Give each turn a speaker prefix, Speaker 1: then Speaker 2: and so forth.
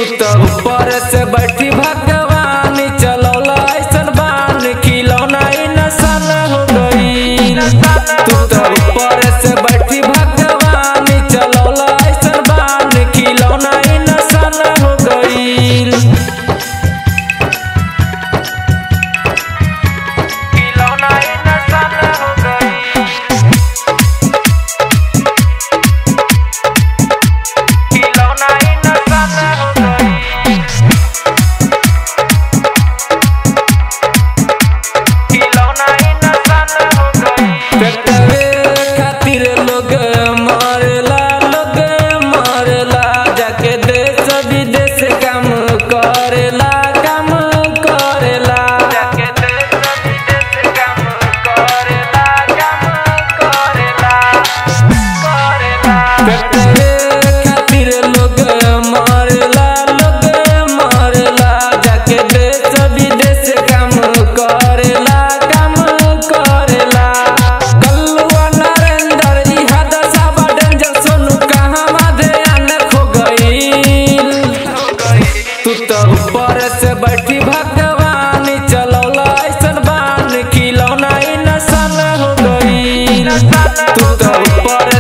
Speaker 1: तो ऊपर से बैठी भगवान चलौला ऐसन बान खिलौना इंसान हो गई तू तो ऊपर से बैठी भगवान चलौला ऐसन बान खिलौना इंसान हो गई खिलौना इंसान हो गई खिलौना इंसान हो गई खिलौना इंसान हो गई पेटवे खातिर लोग मरला लोग मरला जाके देश विदेश काम करेला काम करेला जाके देश विदेश काम करेला काम करेला करेला पेटवे खातिर लोग मरला लोग मरला जाके देश विदेश काम करेला काम करेला कल्लुआ नरेंद्र इहा दशा बा डेंजर सोनू कहाँ माधे आने खो गईल तू तो ऊपर से बैठी भगवान चलौला ऐसन बान खिलौना इंसान हो गई तू तो ऊपर